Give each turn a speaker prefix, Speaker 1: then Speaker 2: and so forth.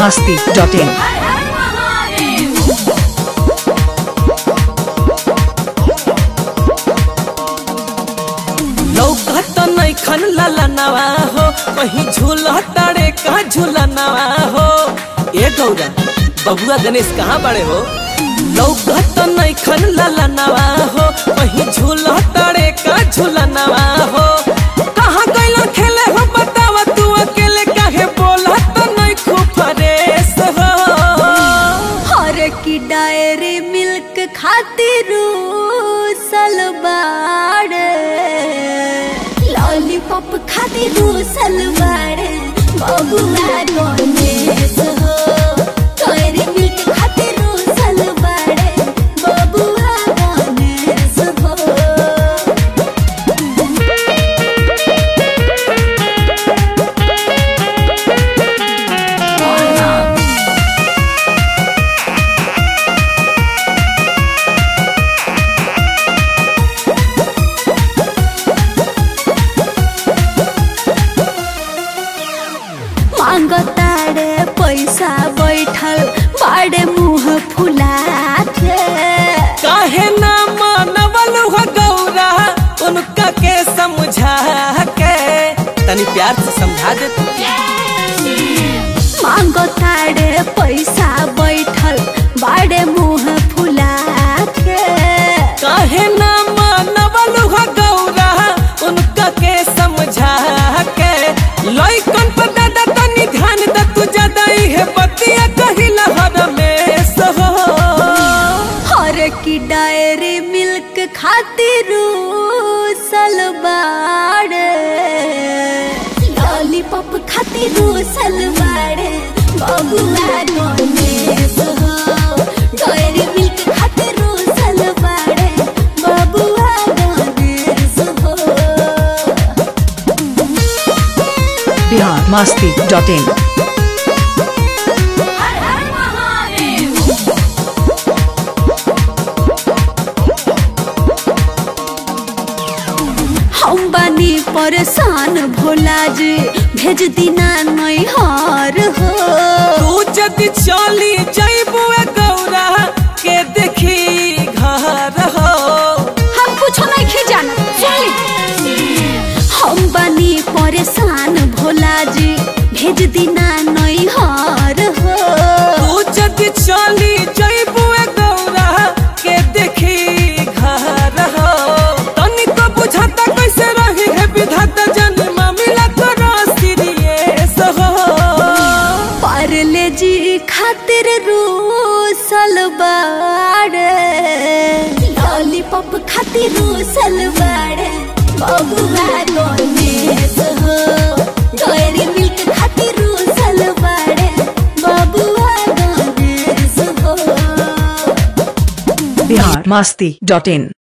Speaker 1: masti.in.
Speaker 2: लौकत नैखन ललनवा हो कहीं झूल तारे का झूलनवा हो ए गौरा बबुआ गणेश कहाँ बड़े हो लौकत नैखन ललनवा हो कहीं झूल तारे का झूलनवा हो कहाँ गइल खेले हो बतावा तू अकेले काहे बोला तो नहीं खूब फरेस हो
Speaker 3: हर की डायरी मिल्क खातिर सलवार लॉलीपॉप खातिर सलवार बबुआ गणेश हो डायरी मिल्क खातिर सलवार बबुआ गणेश हो मांगतारे पैसा बैठल बाड़े मुंह फुला के
Speaker 2: काहे ना मानवल हो गौरा उनका के समझा के तनी प्यार से समझा दे तू
Speaker 3: मांगतारे पैसा बैठल बाड़े मुंह फुला के
Speaker 2: काहे ना मानवल हो गौरा उनका के समझा के लइकन पर दादा तनी ध्यान दे तू ज्यादा ही है बतिया कहिला हर में सहो
Speaker 3: हर की डायरी मिल्क खातिर सलवार लॉलीपॉप खातिर सलवार बबुआ गणेश हो डायरी मिल्क खातिर सलवार बबुआ गणेश हो
Speaker 1: Bihar masti.in.
Speaker 3: हम बानी परेशान भोला जी भेज दिना नहीं हार हो
Speaker 2: तू जदि चली जइबू गौरा के देखी घर हो
Speaker 3: हम कुछ नहीं खे जाना चली हम बानी परेशान भोला जी भेज दिना नहीं हार हो
Speaker 2: तू जदि चली जइबू गौरा के देखी घर हो तनिको बुझाता कैसे रही है विधाता जन्म मिला करो सीरियस हो
Speaker 3: पारले जी खातिर सलवार लॉलीपॉप खातिर सलवार बबुआ गणेश हो डायरी मिल्क खातिर सलवार बबुआ गणेश हो
Speaker 1: Bihar masti.in.